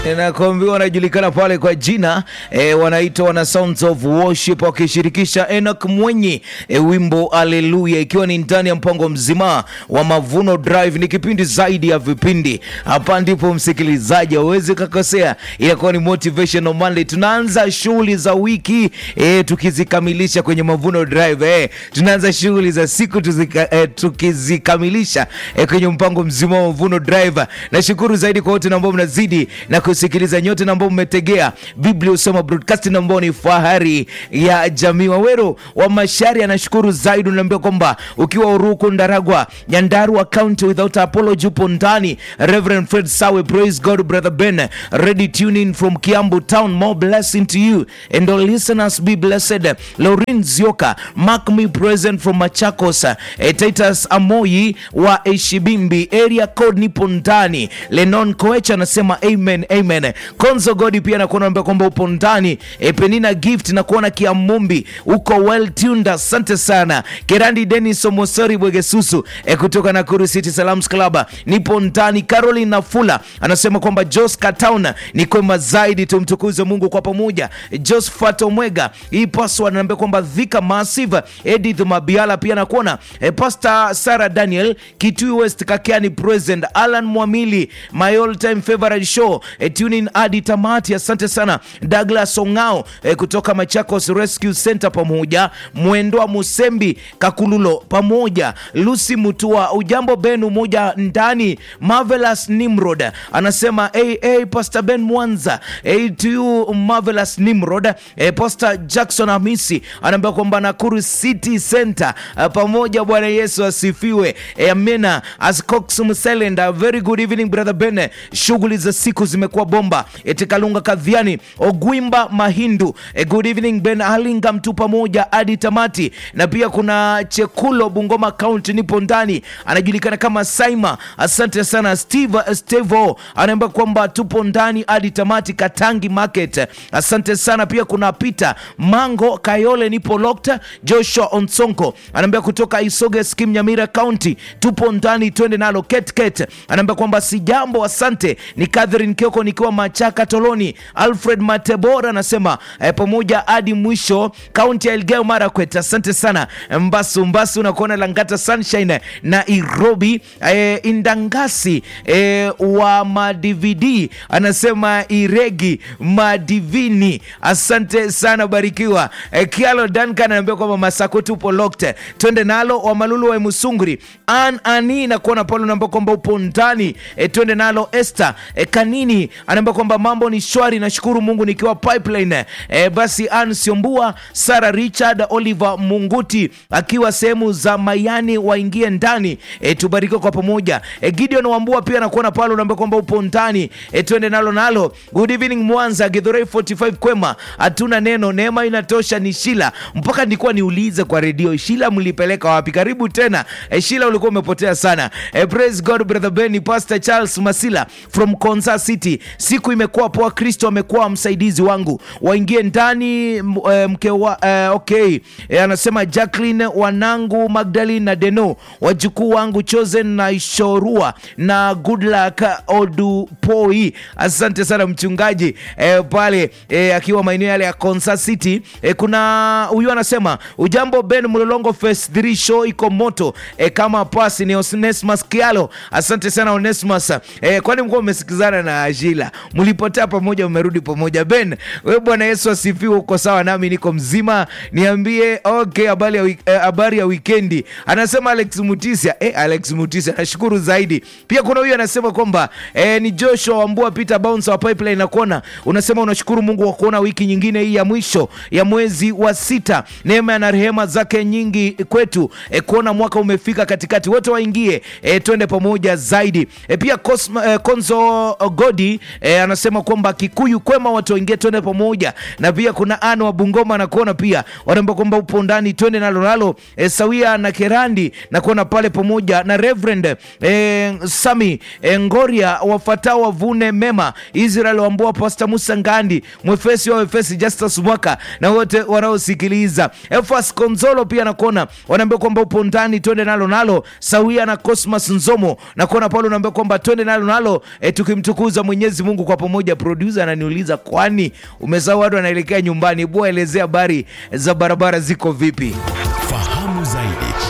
nakwambia wanajulikana pale kwa jina e, wanaitwa wana Sounds of Worship wakishirikisha Enoch Mwenyi e, wimbo Haleluya, ikiwa ni ndani ya mpango mzima wa Mavuno Drive. Ni kipindi zaidi ya vipindi. Hapa ndipo msikilizaji hauwezi kakosea, inakuwa ni Motivational Monday. Tunaanza shughuli za wiki e, tukizikamilisha kwenye Mavuno Drive e, tunaanza shughuli za siku tuzika, e, tukizikamilisha e, kwenye mpango mzima wa Mavuno Drive. Nashukuru zaidi kwa wote ambao mnazidi na kusikiliza nyote na ambao mmetegea Biblia Usoma Broadcasting ambao ni fahari ya jamii. Wawero wa Mashari anashukuru zaidi, unaambia kwamba ukiwa Uruku, Ndaragwa, Nyandarua County without apology upo ndani. Reverend Fred Sawe, praise God brother Ben, ready tuning from Kiambu town, more blessing to you and all listeners be blessed. Laurin Zioka, mark me present from Machakos. Eh, Titus Amoyi wa Eshibimbi area code nipo ndani. Lenon Koecha anasema amen amen. Konzo Godi pia nakuona naambia kwamba upo ndani. E, Penina Gift na kuona Kiamumbi uko well tuned, asante sana. Kerandi Dennis Omosori Bwegesusu e, kutoka Nakuru City Salams Club nipo ndani. Caroline Nafula anasema kwamba Jos Katown ni kwema zaidi, tumtukuze Mungu kwa pamoja. Josephat Omwega hii paswa anaambia kwamba Dhika Massive. Edith Mabiala pia nakuona e, Pastor Sarah Daniel Kitui West Kakiani present. Alan Mwamili my all time favorite show e, tuning hadi tamati. Asante sana Douglas Ongao e, kutoka Machakos Rescue Center, pamoja Mwendwa Musembi Kakululo, pamoja Lucy Mutua. Ujambo Ben, umoja ndani. Marvelous Nimrod anasema hey, hey, Pastor Ben Mwanza hey, to you Marvelous Nimrod hey, Pastor Jackson Hamisi anaambia kwamba Nakuru City Center uh, pamoja. Bwana Yesu asifiwe hey, amena. Ascox Mselenda, very good evening brother Ben, shughuli za siku zimekuwa bomba. Etekalunga Kadhiani Ogwimba Mahindu e, good evening Ben Alinga mtu pamoja hadi tamati, na pia kuna Chekulo Bungoma County nipo ndani, anajulikana kama Saima. Asante sana Steve Stevo anaomba kwamba tupo ndani hadi tamati Katangi Market. Asante sana pia kuna Peter Mango Kayole nipo locked. Joshua Onsonko anaambia kutoka Isoge Skim Nyamira County tupo ndani, twende nalo ketket. Anaambia kwamba si jambo, asante. Ni Catherine Kioko nikiwa Machaka Toloni. Alfred Matebora anasema eh, pamoja hadi mwisho kaunti ya Elgeyo Marakwet. Asante sana Mbasu Mbasu nakuona Langata Sunshine na Nairobi. Eh, Indangasi eh, wa madvd anasema Iregi madivini. Asante sana barikiwa. Eh, Kialo Duncan anaambia kwamba Masako tupo locked, twende nalo. Wa Malulu wa Musunguri An ani nakuona pale unaambia kwamba upo ndani eh, twende nalo. Esther eh, Kanini anaambia kwamba mambo ni shwari, nashukuru Mungu nikiwa pipeline. E, basi Ann Siombua, Sara Richard, Oliver Munguti akiwa sehemu za Mayani waingie ndani e, tubarikiwe kwa pamoja. E, Gideon Wambua pia nakuona pale unaambia kwamba upo ndani e, twende nalo nalo. Good evening Mwanza, Githurai 45 kwema, hatuna neno, neema inatosha. Ni Shila, mpaka nilikuwa niulize kwa redio, Shila mlipeleka wapi? Karibu tena e, Shila ulikuwa umepotea sana. E, praise God brother Benny, Pastor Charles Masila from Konza City, siku imekuwa poa, Kristo amekuwa msaidizi wangu, waingie ndani m- eh, mke wa eh, okay eh, anasema Jacqueline wanangu Magdalene na Deno wajukuu wangu Chosen na Ishorua na good luck Odupoi. Asante sana mchungaji eh, pale eh, akiwa maeneo yale ya Konsa City eh, kuna huyu anasema ujambo Ben Mlolongo Phase 3 show iko moto eh, kama pasi ni Onesmus Kialo. Asante sana Onesmus eh, kwani mkuwa umesikizana na Ajila mlipotea pamoja mmerudi pamoja Ben we Bwana Yesu asifiwe, uko sawa nami niko mzima, niambie okay, habari ya, wik- eh, habari ya wikendi. Anasema Alex Mutisia eh, Alex Mutisia nashukuru zaidi. Pia kuna huyu anasema kwamba eh, ni Joshua Wambua Peter Bounce wa Pipeline na kuona unasema unashukuru Mungu kwa kuona wiki nyingine hii ya mwisho ya mwezi wa sita, neema na rehema zake nyingi kwetu eh, kuona mwaka umefika katikati, wote waingie eh, twende pamoja zaidi eh, pia Cosma, eh, Konzo Godi eh, anasema kwamba Kikuyu kwema watu waingie twende pamoja na pia kuna Ano wa Bungoma na kuona pia wanaomba kwamba upo ndani twende nalo nalo e, sawia na Kerandi na kuona pale pamoja na Reverend e, Sami e, Ngoria wafatao wavune mema Israel wambua Pastor Musa Ngandi mwefesi wa Efesi Justus Mwaka na wote wanaosikiliza Efas Konzolo pia na kuona wanaambia kwamba upo ndani twende nalo nalo sawia na Cosmas Nzomo na kuona pale unaambia kwamba twende nalo nalo e, tukimtukuza Mwenyezi Mwenyezi Mungu kwa pamoja. Producer ananiuliza kwani umesahau watu wanaelekea nyumbani? Bua, elezea habari za barabara ziko vipi? Fahamu zaidi